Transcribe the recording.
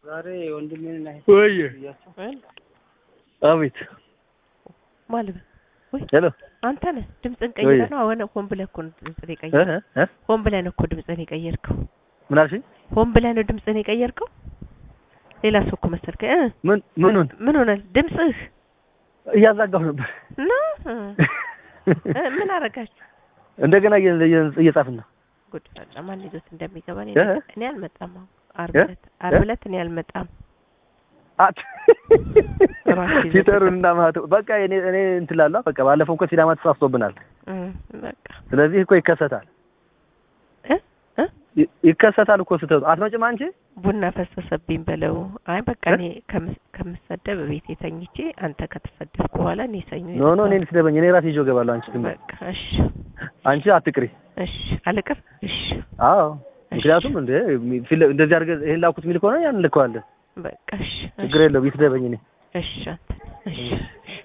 ዛሬ ወንድሜን ወይ አቤት ማለት ወይ ሄሎ አንተ ነህ ድምፅን ወይ። ቀይረህ ነው አሁን ሆን ብለህ እኮ ነው ድምፅን እ የቀየርከው እ ሆን ብለህ ነው እኮ ድምፅን የቀየርከው ምን አልሽኝ? ሆን ብለህ ነው ድምፅን የቀየርከው ሌላ ሰው እኮ መሰልከኝ እ ምን ምኑን ምን ሆነ ድምፅህ እያዛጋሁ ነበር። እና እ እ ምን አረጋችሁ እንደገና እየ- እየ- እየጻፍን ነው። ጉድ ፈላ ማን ይዞት እንደሚገባ እኔ እ? እኔ አልመጣም አሁን ዓርብ እ? ዕለት ዓርብ እ? ዕለት እኔ አልመጣም አት ራሱ ይዘው ሲጠሩንና ማህተው በቃ እኔ እኔ እንትን ላሏ በቃ ባለፈው እኮ ሲዳማ ተሳስቶብናል። እ በቃ ስለዚህ እኮ ይከሰታል እ እ ይ- ይከሰታል እኮ ስተቱ አትመጭም አንቺ ቡና ፈሰሰብኝ በለው። አይ በቃ እ? እኔ ከምስ- ከምሰደብ ቤቴ ተኝቼ አንተ ከተሰደብኩ በኋላ እኔ ሰኞ ኖ ኖ እኔ ይመጣል። ልትደበኝ እኔ ራሴ ይዤው እገባለሁ። አንቺ ዝም በይ። በቃ እሺ አንቺ አትቅሪ። እሺ አልቅር እሺ አዎ እሺ። ምክንያቱም እንደ ፊት- እንደዚህ አድርገህ ይሄን ላኩት የሚል ከሆነ ያን ልከዋለን። በቃ እሺ ችግር የለውም። ይትደበኝ እኔ እሺ አንተ እሺ